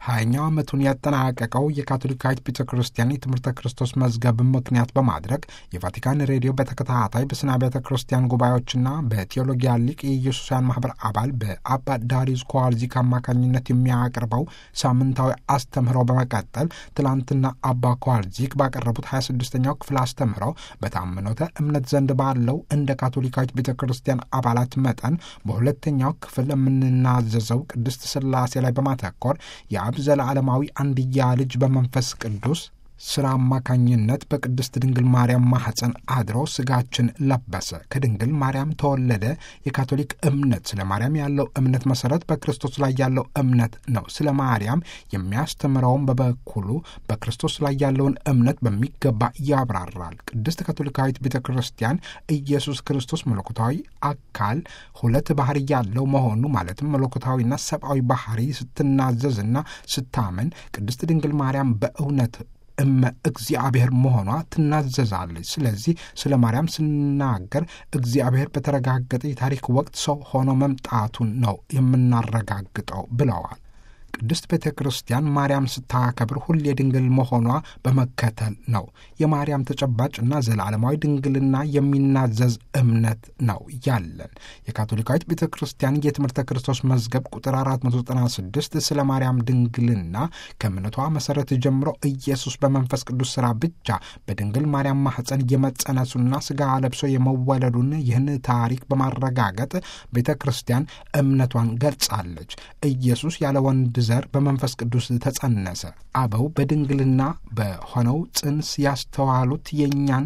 ሀያኛው ዓመቱን ያጠናቀቀው የካቶሊካዊት ቤተ ክርስቲያን የትምህርተ ክርስቶስ መዝገብን ምክንያት በማድረግ የቫቲካን ሬዲዮ በተከታታይ በስነ ቤተ ክርስቲያን ጉባኤዎችና በቴዎሎጊያ ሊቅ የኢየሱሳውያን ማህበር አባል በአባ ዳሪዩስ ኮዋልዚክ አማካኝነት የሚያቀርበው ሳምንታዊ አስተምህሮ በመቀጠል ትላንትና አባ ኮዋልዚክ ባቀረቡት 26ኛው ክፍል አስተምህሮ በታምኖተ እምነት ዘንድ ባለው እንደ ካቶሊካዊት ቤተ ክርስቲያን አባላት መጠን በሁለተኛው ክፍል የምንናዘዘው ቅድስት ሥላሴ ላይ በማተኮር የአብ ዘለዓለማዊ አንድያ ልጅ በመንፈስ ቅዱስ ስራ አማካኝነት በቅድስት ድንግል ማርያም ማኅፀን አድሮ ስጋችን ለበሰ፣ ከድንግል ማርያም ተወለደ። የካቶሊክ እምነት ስለ ማርያም ያለው እምነት መሰረት በክርስቶስ ላይ ያለው እምነት ነው። ስለ ማርያም የሚያስተምረውም በበኩሉ በክርስቶስ ላይ ያለውን እምነት በሚገባ ያብራራል። ቅድስት ካቶሊካዊት ቤተ ክርስቲያን ኢየሱስ ክርስቶስ መለኮታዊ አካል ሁለት ባህሪ ያለው መሆኑ ማለትም መለኮታዊና ሰብአዊ ባህሪ ስትናዘዝና ስታመን ቅድስት ድንግል ማርያም በእውነት እመ እግዚአብሔር መሆኗ ትናዘዛለች። ስለዚህ ስለ ማርያም ስናገር እግዚአብሔር በተረጋገጠ የታሪክ ወቅት ሰው ሆኖ መምጣቱን ነው የምናረጋግጠው ብለዋል። ቅድስት ቤተ ክርስቲያን ማርያም ስታከብር ሁሌ ድንግል መሆኗ በመከተል ነው። የማርያም ተጨባጭ እና ዘላለማዊ ድንግልና የሚናዘዝ እምነት ነው ያለን። የካቶሊካዊት ቤተ ክርስቲያን የትምህርተ ክርስቶስ መዝገብ ቁጥር 496 ስለ ማርያም ድንግልና ከእምነቷ መሠረት ጀምሮ ኢየሱስ በመንፈስ ቅዱስ ሥራ ብቻ በድንግል ማርያም ማኅፀን የመጸነሱና ሥጋ ለብሶ የመወለዱን ይህን ታሪክ በማረጋገጥ ቤተ ክርስቲያን እምነቷን ገልጻለች። ኢየሱስ ያለ ወንድ ዘር በመንፈስ ቅዱስ ተጸነሰ። አበው በድንግልና በሆነው ጽንስ ያስተዋሉት የእኛን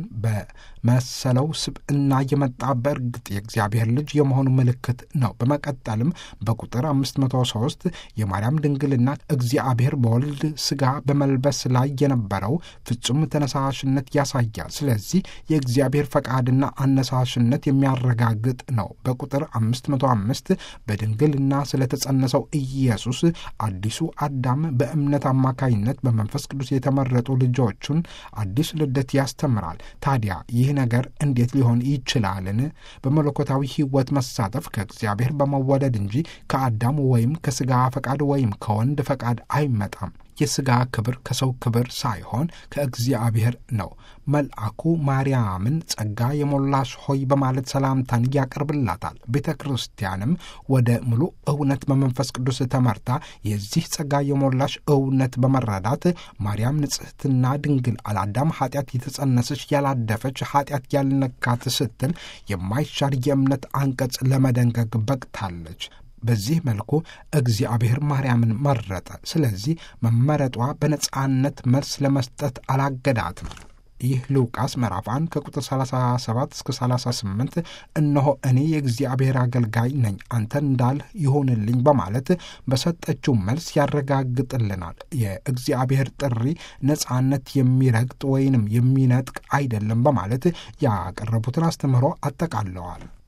በመሰለው ስብዕና የመጣ በእርግጥ የእግዚአብሔር ልጅ የመሆኑ ምልክት ነው። በመቀጠልም በቁጥር 503 የማርያም ድንግልና እግዚአብሔር በወልድ ሥጋ በመልበስ ላይ የነበረው ፍጹም ተነሳሽነት ያሳያል። ስለዚህ የእግዚአብሔር ፈቃድና አነሳሽነት የሚያረጋግጥ ነው። በቁጥር 505 በድንግልና ስለተጸነሰው ኢየሱስ አዲሱ አዳም በእምነት አማካይነት በመንፈስ ቅዱስ የተመረጡ ልጆቹን አዲስ ልደት ያስተምራል። ታዲያ ይህ ነገር እንዴት ሊሆን ይችላልን? በመለኮታዊ ሕይወት መሳተፍ ከእግዚአብሔር በመወለድ እንጂ ከአዳም ወይም ከሥጋ ፈቃድ ወይም ከወንድ ፈቃድ አይመጣም። የሥጋ ክብር ከሰው ክብር ሳይሆን ከእግዚአብሔር ነው። መልአኩ ማርያምን ጸጋ የሞላሽ ሆይ በማለት ሰላምታን ያቀርብላታል። ቤተ ክርስቲያንም ወደ ሙሉ እውነት በመንፈስ ቅዱስ ተመርታ የዚህ ጸጋ የሞላሽ እውነት በመረዳት ማርያም ንጽሕትና ድንግል አላዳም ኃጢአት የተጸነሰች ያላደፈች ኃጢአት ያልነካት ስትል የማይሻር የእምነት አንቀጽ ለመደንገግ በቅታለች። በዚህ መልኩ እግዚአብሔር ማርያምን መረጠ። ስለዚህ መመረጧ በነጻነት መልስ ለመስጠት አላገዳትም። ይህ ሉቃስ ምዕራፍ 1 ከቁጥር 37 እስከ 38 እነሆ እኔ የእግዚአብሔር አገልጋይ ነኝ፣ አንተን እንዳልህ ይሆንልኝ በማለት በሰጠችው መልስ ያረጋግጥልናል። የእግዚአብሔር ጥሪ ነጻነት የሚረግጥ ወይንም የሚነጥቅ አይደለም በማለት ያቀረቡትን አስተምህሮ አጠቃለዋል።